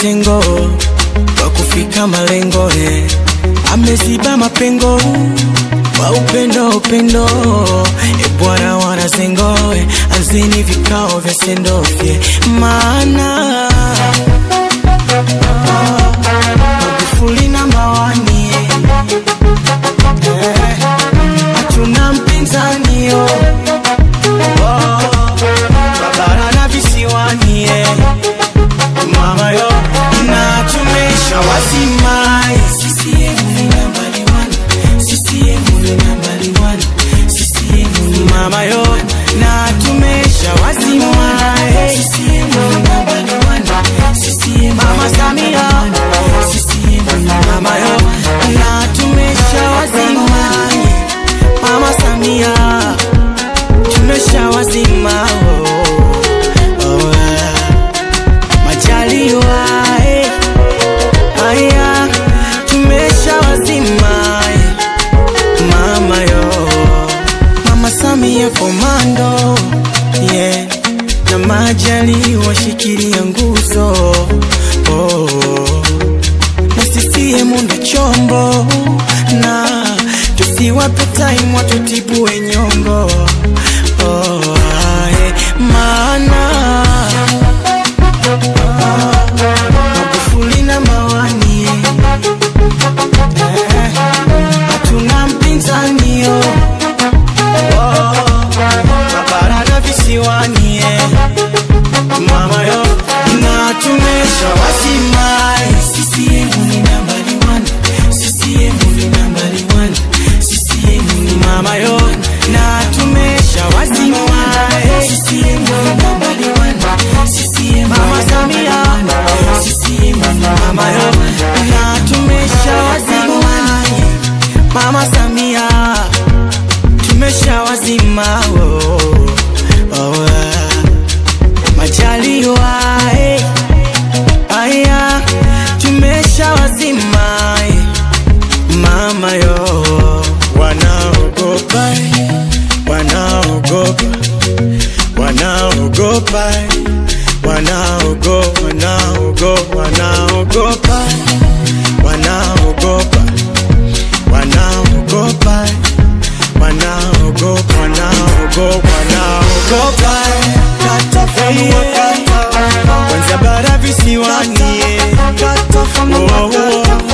kitengo kwa kufika malengo eh. ameziba mapengo kwa upendo upendo e bwana wanazengo eh. anzeni vikao vya sendofye maana Magufuli na mawani eh, hatuna mpinzani oh. Oh, Babara na visiwani eh. Mama yo na tumesha wazimai CCM ni nambari one CCM ni nambari one CCM ni mama yo na tumesha wazimai CCM ni nambari one CCM mama Samia CCM ni mama yo na tumesha wazimai mama Samia tumesha wazima oh, oh, ah. Majaliwa eh, aya tumesha wazima eh, mama yo mama Samia komando yeah, na Majaliwa shikilia nguzo oh, na CCM ndo chombo na tusiwape time watutibue nyongo oh, ah, eh, maana Magufuli na mawani eh, hatuna mpinzani oh. Oh, Babara na visiwani eh, mama yo na tumesha wasimai CCM ni nambari one CCM ni nambari one CCM ni mama yo na tumesha wasimai CCM ni nambari one CCM mama Samia CCM ni mama yo na tumesha wasimai mama Samia tumesha wazima oh, oh, ah. Majaliwa eh, aya tumesha wazima eh, mama yo wanaogopa eh, wanaogopa wanaogopa eh, wanaogopa wanaogopa wanaogopa wanaogopa wanaogopa wanaogopa wanaogopa wanaogopa katafanua kata kwanza bara visiwani eh. Oh, oh, oh.